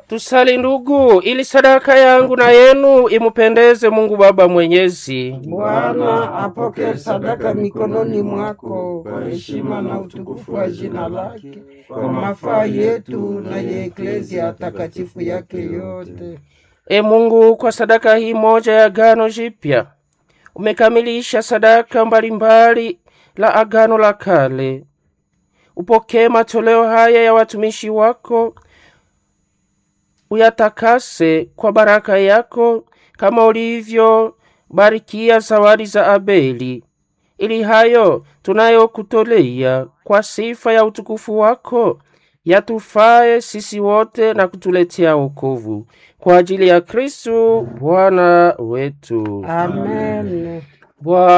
Tusali ndugu, ili sadaka yangu na yenu imupendeze Mungu Baba Mwenyezi. Bwana apokee sadaka mikononi mwako kwa heshima na utukufu wa jina lake, kwa mafaa yetu na ya eklezia takatifu yake yote. E Mungu, kwa sadaka hii moja ya agano jipya umekamilisha sadaka mbalimbali la agano la kale. Upokee matoleo haya ya watumishi wako, uyatakase kwa baraka yako, kama ulivyobarikia zawadi za Abeli, ili hayo tunayokutolea kwa sifa ya utukufu wako yatufae sisi wote na kutuletea wokovu kwa ajili ya Kristu Bwana wetu. Amen. Bwana